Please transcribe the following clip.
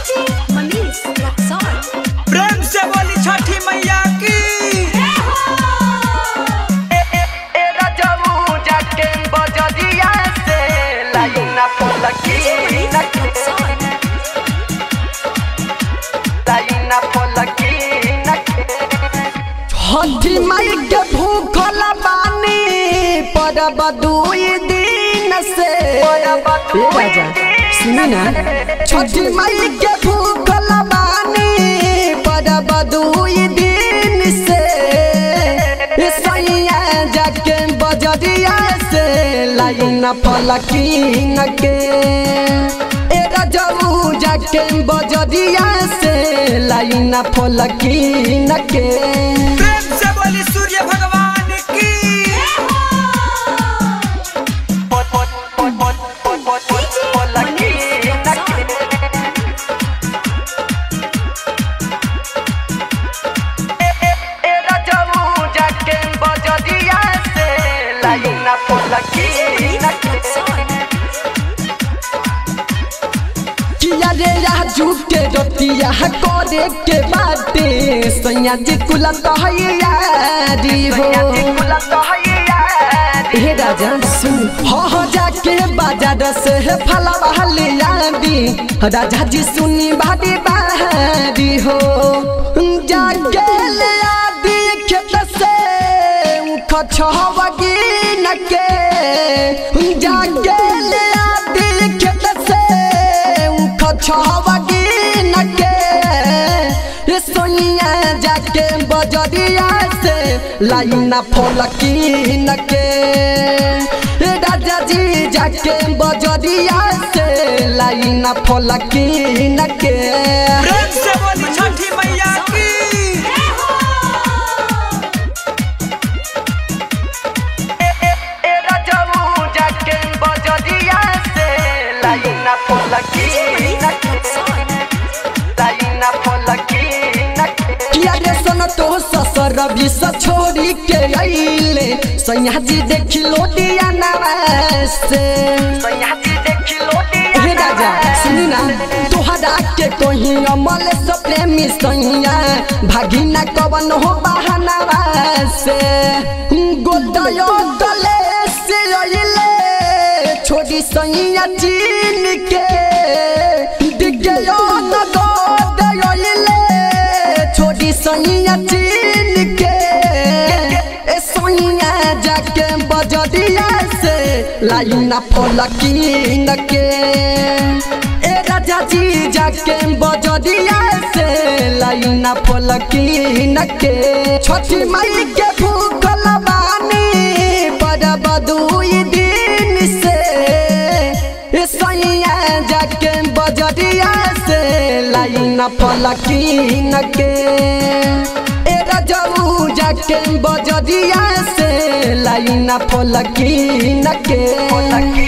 DJ Manish Raxaul प्रेम से बोली छठी मैया की डीजे मनीष रक्सौल हठी माई के भूखल बानी परब दुई दिन से ए राजा सुनी ना छठी माई के भूखल बानी परब दुई दिन से ए सैया जाके बजरिया से लाइन पलकीन के ए रजऊ जाके बजरिया से लाइन पलकीन के प्रेम से बोली सूर्य भगवान की डीजे मनीष रक्सौल डीजे मनीष रक्सौल किया रे राजू के रोतिया करे के बाटे सैया जी कुला कहयारी हो हे राजा सुन हो हो जाके बाजार से फलवा लिया दी राजा जी सुनी बाड़ी बारी हो जाके ले आदि खेत से खछवगी नके जाके ले आदि खेत से खछवगी नके रे सोनिया जाके बजरिया से लाइना फलकी नके रे राजा जी जाके बजरिया से लाइना फलकी नके प्रेम से बोली छठी मैया की डीजे मनीष रक्सौल किया रे सन तो ससुर भी स छोड़ी के आइले सैया जी देखी लोटिया नवासे हे राजा सुनी ना तोहरा के कोही अमल स प्रेमी सैया भागिना कवन हो बहाना से गोदयो गले से आइले छोड़ी सैया चीन के दिगयो न गोदयो आइले छोड़ी सैया चीन के ए सैया जाके बजरिया से लाइना फलकीन के ए राजा जी जाके बजरिया से लाइना फलकीन के छोटी माई के भूखल बानी बड़ बदुई दिन से ए सैया जाके बजरिया से लाइना फलकीन के ए रजऊ जाके बजरिया से लाइना फलकीन के